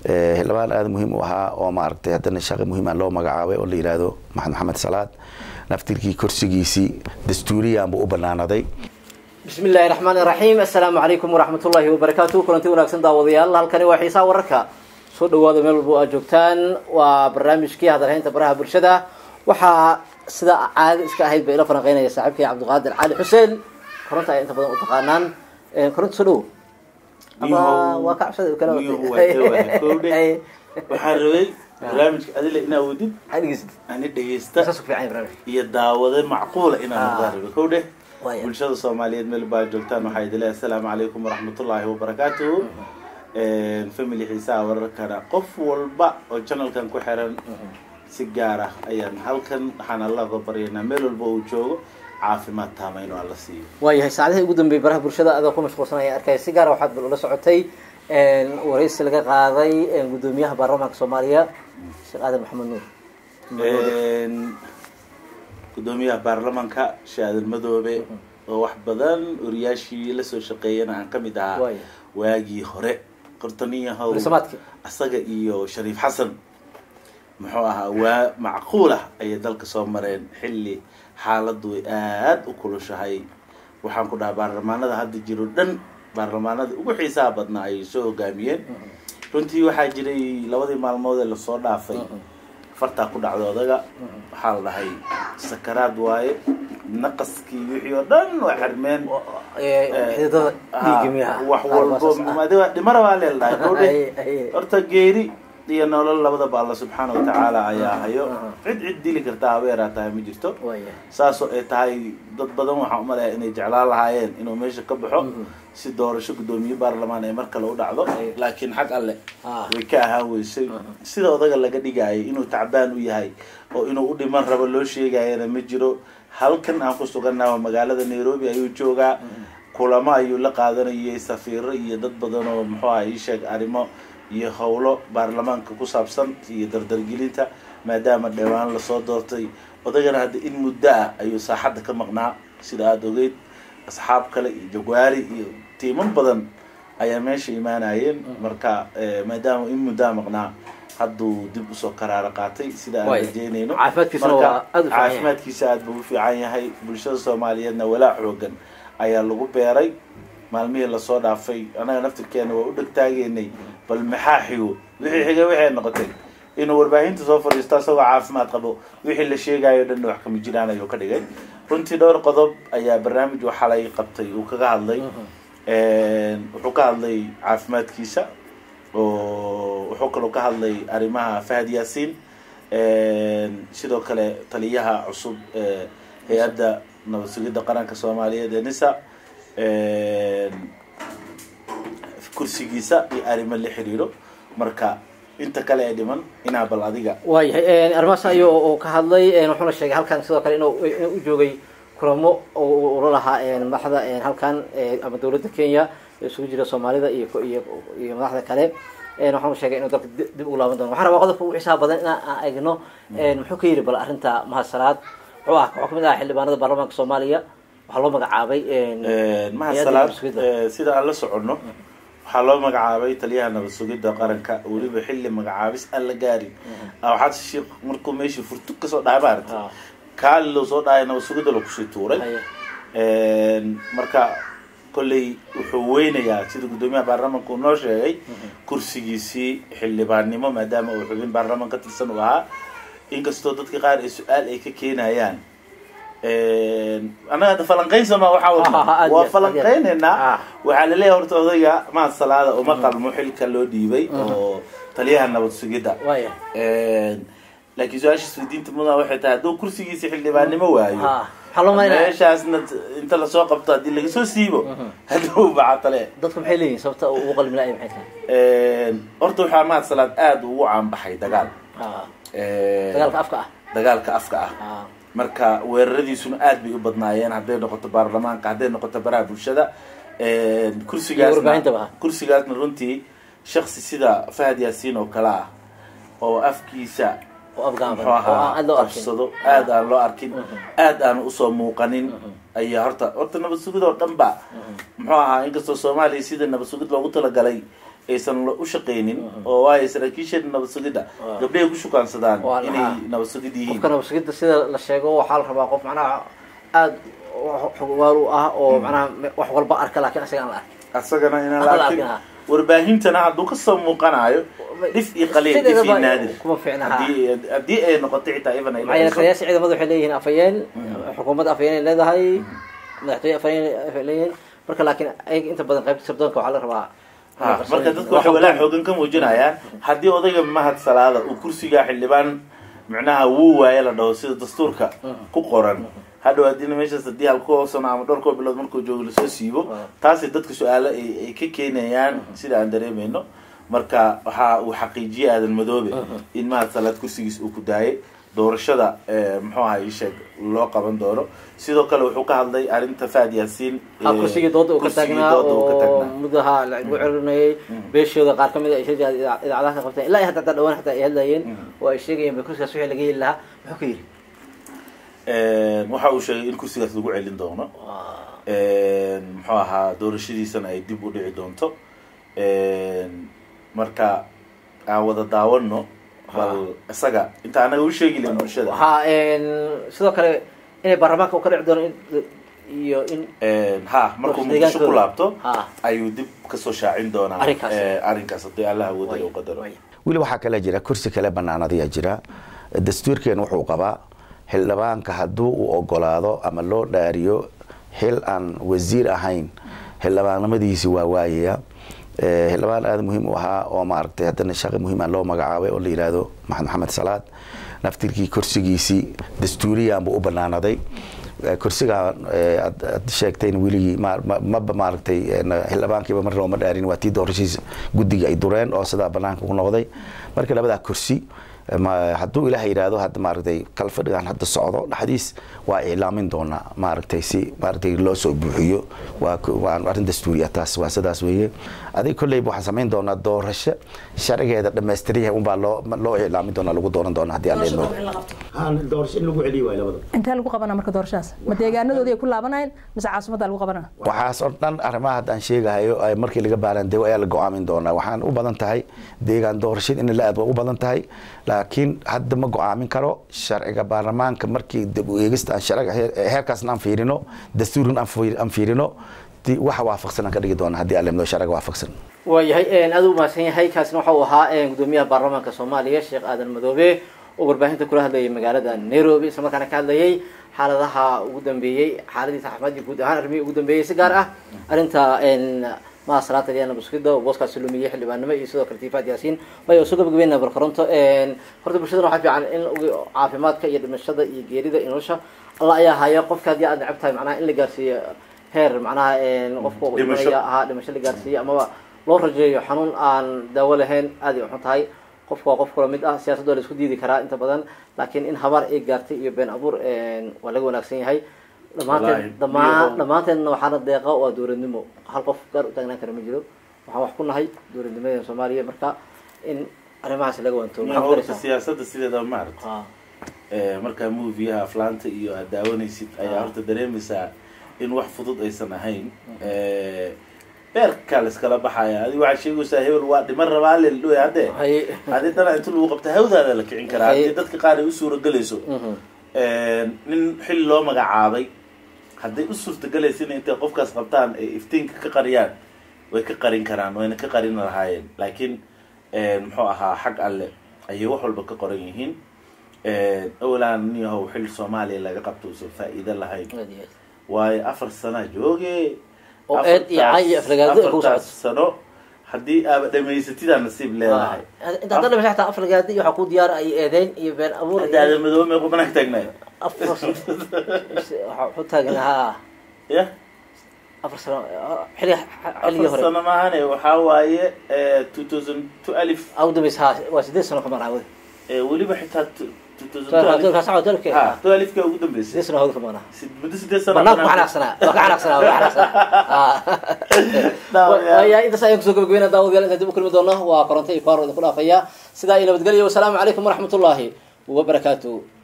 xildhibaan aada muhiim u ahaa oo maaragtay haddana shaqi muhiima loo magacaabay oo la yidhaahdo maxamed maxamed salaad naftirkii korsigiisii dastuuriyaanbu u banaanaday bismi illaahi raxmaan iraxiim assalaamu calaykum waraxmatullaahi wabarakaatu kulanti wanaagsan daawadayaal halkani waa xiisaha wararka soo dhawaada meel walba aad joogtaan waa barnaamijkii hadalhaynta baraha bulshada waxaa sida caado iska ahayd ba ila falanqeynaya saaxiibkay cabdiqaadir cali xuseen koronta ay inta badan u taqaanaan koronta soo dhowo ama waa ka cabsada kala waxaan rabay barnaamijka adile inaa wadid adhegeysid ani dhegeysta saas ku fiican yahay barnaamijka iyo daawade macquula inaan noqdaan rabay kow dheh Waaya. bulshada soomaaliyeed meel baa joogtaan waxaa idin leeyahay assalaamu calaykum waraxmatullaahi wabarakaatuhu family xiisaha wararkana qof walba oo channelkan ku xiran si gaar ah ayaan halkan waxaan allaga baryaynaa meel walba uu joogo caafimaad taama inuu alla siiyo waayahay saacadihii ugu dambeeyay baraha bulshada adoo ku mashquulsan ayaa arkaya si gaara waxaad bal ula socotay waraysi laga qaaday gudoomiyaha baarlamaanka soomaaliya sheekh aadan maxamed nuur gudoomiyaha baarlamanka shaadil madoobe oo wax badan oriyaashii lasoo shaqeeyana aan ka mid ahaa Waaya. waagii hore qortaniyahow Barasamaadkii. asaga iyo shariif xasan muxuu ahaa waa macquul ah ayay dalka soo mareen xilli xaaladdu ay aada u kulushahay waxaan ku dhahaa baarlamaanada hadda jiro dhan baarlamaanada ugu xiisaha badnaa ayay soo hogaamiyeen runtii waxaa jiray labadii maalmood ee lasoo dhaafay fartaa ku dhacdo odaga waxaa la dhahay sakaraad waaye naqaskii wixii oo dhan waa xirmeen xididada dhiigga miyaha wax walbo adiga dhimara baa leeldahay Ay, kowdhe ay. horta geeri iyo nolol labadaba alla subxaana wa tacaala ayaa hayo Aha. cid cid dili kartaa habeeraa tahay ma jirto waaya saasoo ay tahay dad badan waxaan umaleeya inay jeclaan lahaayeen inuu meesha ka baxo si doorasho guddoomiye baarlamaan ay mar kale u dhacdo Ay. laakiin xag alle Ah. way ka ahaan weysay sida odaga laga dhigayay inuu tacbaan u yahay oo inuu u dhiman rabo loo sheegayana ma jiro halkan aan ku sugannaha magaalada nairobi ayuu joogaa kulamo ayuu la qaadanayay safiiro iyo dad badan oo muxuu aha ii sheeg arrimo iyo howlo baarlamaanka ku saabsan iyo dardargelinta maadaama dhewaan lasoo doortay odagana hadda in muddo ah ayuu saaxadda ka maqnaa sida aada ogeyd asxaab kale iyo jagwaari iyo tiiman badan ayaa meesha imaanayeen marka eh, maadaama in muddaa maqnaa hadduu dib usoo karaaro qaatay sida aan Waay. rajeynayno Caafimaadkiisuna Marka, waa aad u fiican yahay. caafimaadkiisa aad buu u fiican yahay bulshada soomaaliyeedna walaa xoogan ayaa lagu beeray maalmihii lasoo dhaafay annaga naftirkeena waa u dhegtaageynay bal maxaa xigo wixii xigay waxay noqotay inuu warbaahinta soo fadhiisto asagoo caafimaad qabo wixii la sheegayo dhanna wax kama jiraan ayuu ka dhigay runtii dhowr qodob ayaa barnaamij waxalay qabtay uu kaga hadlay wuxuu ka hadlay caafimaadkiisa oo wuxuu kaloo ka hadlay arrimaha fahad yaasiin sidoo kale taliyaha cusub ee hay-adda nabad sugidda qaranka soomaaliyeed ee nisa kursigiisa iyo arrimo la xiriiro marka inta kale ee dhiman inaa bal adiga waayahay arrimahaas ayuu oo ka hadlay wuxuuna sheegay halkan sidoo kale inuu inuu u joogay kulamo oo ula lahaa madaxda halkan ama dawladda kenya ee isugu jira soomaalida iyo iyo iyo madaxda kale waxaanu sheegay inuu dalka dib dib ugu laaban doono waxaan rabaa qodobka ugu xiisaha badan inaan aan eegno muxuu ka yidhi bal arrinta mahasalaad wuxuu ah wuxuu kamid ahaa xildhibaanada baarlamaanka soomaaliya waxaa loo magacaabay mahasalaad sida aan la soconno waxaa loo magacaabay taliyaha nabad sugidda qaranka weliba xilli magacaabis aan la gaarin waxaad sheekh markuu meeshii furtug kasoo dhahay maaragta kaali loo soo dhahay nabad sugidda lakusii tuuray marka kolley wuxuu weynayaa sida guddoomiyaha baarlamaanka uu noo sheegay kursigiisii xildhibaannimo maadaama uu xubin baarlamaan ka tirsan uu ahaa inkastoo dadka qaar ay su-aal ay ka keenayaan annaga hadda falanqaynsama waxaa wadna waa falanqaynaynaa waxaa laleeyahay horta odayga mahad salaada uma qalmo xilka loo dhiibay oo taliyaha nabad sugidda laakiin su-aasha isweydiinta mudan waxay tahay hadduu kursigiisa xildhibaannimo waayo meeshaasna inta lasoo qabto haddii lagasoo siibo hadduu bacatale dadku maxay leeyihin sababta ugu qalmi la-ay maxay tahay horta waxaa mahad salaad aada ugu caanbaxay dagaal dagaalka afka ah dagaalka afka ah marka weeraradiisuna aad bay u badnaayeen hadday noqoto baarlamaanka hadday noqoto baraha bulshada kursigaasna kursigaasna runtii shaksi sida fahad yaasiin oo kale ah oo afkiisa muxuu ahaa qabsado aad aan loo arkin aad aan usoo muuqanin ayaa horta horta nabad sugid oo dhan ba muxuu ahaa inkastoo soomaaliya sida nabad sugid loogu talagalay aysan la- u shaqaynin oo waayo saraakiisha nabad sugidda gabdhahay ku shukaansadaan Waa inay lahaa. nabad sugid yihiin qofka nabadsigida sida la sheego waxaa la rabaa qof macnaha aada xogwaal u ah oo macnaha wax walba arka laakiin isaga aan la arkin asagana inaan Alla la arkin arkin, ha. warbaahintana hadduu kasoo muuqanayo dhif iyo qaliil dhif iyo Sideedaba naadir kuma fiicna, ha. haddii haddii ay noqotay xitaa even ay maxaa yeele dhacayso. taliyaasha ciidamada waxay leeyihiin afhayeen xukuumadda afhayeen ay leedahay madaxtooye afhayeen ay leeyihiin marka laakiin ayaga inta badan qaybta sirdoonka waxaa la rabaa ha marka dadku waxay walaa xoogan ka muujinayaan haddii odayga mahad salaada uu kursiga xildhibaan micnaha wuu waaye la dhaho sida dastuurka ku qoran hadhow haddina meeshaas haddii halkoo sano ama dhowr koo bilood markuu joogo lasoo siibo taasi dadka su-aalo ay ay ka keenayaan sida aan dareemayno marka waxa uu xaqiijiyey aadan madoobe in mahad salaad kursigiis uu ku daayay doorashada eh, muxuu ahaa ii sheeg loo qaban doono sidoo kale wuxuu ka hadlay arrinta faad yaasiin ha eh, kursigii dooda uu ka kursigii taagnaa dooda uu ka oo taagnaa mudaha lagu celinayay beeshooda qaar kamid a ay sheegayaan idaa- idaacadaha ka qabteen ilaa iyo hadda hataa dhawaan xataa ay hadlayeen oo ay sheegayeen ba kursigaas wixii laga heli lahaa muxuu ka yidhi waxa uu sheegay in kursigaas lagu celin doono muxuu ahaa doorashadiisana ay dib u dhici doonto marka aan wada daawano bal isaga inta anaga u sheegi lahin bulshada ha sidoo kale inay baarlamaanka u ka dhici doono in iyo in ha markuu Doorasho muqdisho ku deegaankooda. laabto Ha. ayuu dib kasoo shaacin doonaa Arrinkaas. eh, arrinkaas haddii allah awooda u qadaro weli waxaa kale jira kursi kale banaanadiya jira dastuurkeen wuxuu qabaa xildhibaanka hadduu uu ogolaado ama loo dhaariyo xil aan wasiir ahayn xildhibaannimadiisi waa waayaya Eh, xildhibaan aada muhiim u ahaa oo maaragtay haddana shaqi muhiima loo magacaabay oo la yidhaahdo maxamed maxamed salaad naftirkii kursigiisii dastuuriyanbu u banaanaday Eh, kursiga eh, aad aad sheegtayn weligii ma- ma- maba maaragtay eh, na- xildhibaankiiba mar looma dhaarin waa tii doorashiisa guddiga ay dureen oo sidaa banaanka ku noqday marka labadaa kursi eh, ma- hadduu ilaah yidhaahdo hadda maaragtay kalfadhigan hadda socdo dhexdiis waa iclaamin doonaa maaragtay si maaragtay loo soo buuxiyo waa ku- waa arrin dastuuriya taas waa sidaas weeye adig kolleyba waxaan samayn doonaa doorasho sharcigeeda dhammaystiryahay unbaa loo loo iclaamin doonaa lagu dooran doonaa haddii aan leedno doorasho in lagu celiyo waay labada intee lagu qabanaa marka doorashadaas ma deegaanadoodii ay ku laabanayeen mise caasimadda lagu qabanaa waxaas oo dhan arrimaha haddaan sheegahayo ay markii laga baaraandego ayaa la go-aamin doonaa waxaan u badan tahay deegaan doorashada in la aad waa u badan tahay laakiin hadda ma go-aamin karo sharciga baarlamaanka markii dib u eegista aan sharciga heer- heerkaasna aan fiirino dastuurin aan fiir- aan fiirino di- waxa waafaqsan aan ka dhigi doonaa haddii aan leedno sharciga waafaqsan waayahay aada u mahadsan yahay kaasina waxa uu ahaa gudoomiyaha baarlamaanka soomaaliya sheekh aadan madoobe oo warbaahinta kula hadlayay magaalada nairobi isla markaana ka hadlayay xaaladaha ugu dambeeyey xaaladiisa caafimaad iyo guud ahaan arrimihii ugu dambeeyey si gaar ah arrinta maha salaata liana buskida oo booskaasi lumiyey xildhibaanimo iyo sidoo kale tiifaad yaasiin waayo soo gabagabeynaa barkaronto horta bulshadana waxaa fiican in ugu- caafimaadka iyo dhimashada iyo geerida iyo nolosha alla ayaa haya qofka haddii aad necab tahay macnaha in la gaarsiiyo heer macnaha qofka uu Dhimasho. dhimanaya ahaa dhimasho la gaarsiiyo amaba loo rajeeyo xanuun aan daawo lahayn aad ay u xun tahay qofka waa qof kula mid ah siyaasadda waa la isku diidi karaa inta badan laakiin in habaar ay gaartay iyo been abuur waa laga wanaagsan yahay Wallaahi, dhammaanteen dhamaan iyago- dhammaanteedna waxaana deeqa waa dowladnimo hal qof gaar u taagnaan kara ma jiro waxaan wax ku nahay dowladnimadeena soomaaliya marka in arrimahaas laga wanto maxaa ku horta daraysaa siyaasadda sideeda maaragta Ah, Eh, markaa moviyaha aflaanta iyo aad daawanaysid ayaa horta dareemaysaa in wax fudud aysan ahayn Eh, beerkaa la iskala baxaya adi waxaa sheegaysaa hebel waa dhiman rabaa leldoy hadde haye haddii dana inta lagu qabta hawdaada la kicin karaa Hay- haddii dadka qaar ay u suuragelayso Mhm. nin xil loo magacaabay hadday u suurtagelaysa in intay qofkaas qabtaan ay iftiinka ka qariyaan way ka qarin karaan wayna ka qarin lahaayeen laakiin muxuu ahaa xag alle ayay wax walba ka qoran yihiin awalaan nin yahow xil soomaaliya laga qabto uusan faa'iido lahayn aad iyo aad. waayo afar sana jooge Oo eed iyo cay iyo aflagaado ay kugu afartaas socoto. sano haddii aaba dhamaysatidaa nasiib leedahay inta hadda dhimasho xataa aflagaadi waxaa ku diyaar ay eedeyn iyo been abuur iyo- hadaada madoobe meequ banaan taagnay afar waxaa wuxuu taagnaa ya afar sano xilli xilligii afar hore sano maahane waxaa waaye two thousand two alif ugu dambaysa ha waa sideed sano ka maqnaa wadi Eh, weliba xitaa two thousand two alif kaas waa dalke ha two alifka ugu sideed dambeysay sano hawda ka maqnaa Sid- muddo sideed sano banaanku banaan- xanaaqsanaa waa ka xanaaqsanaa waa ka xanaaqsanaa Daawayaal. waya intaas ayaan kusoo gabagabeynaa daawadayaal intaan dib u kulmi doono waa koronto iyo kaar idinku dhaafaya sidaa iyo nabadgelyo wasalaamu calaykum waraxmatullaahi wabarakaatu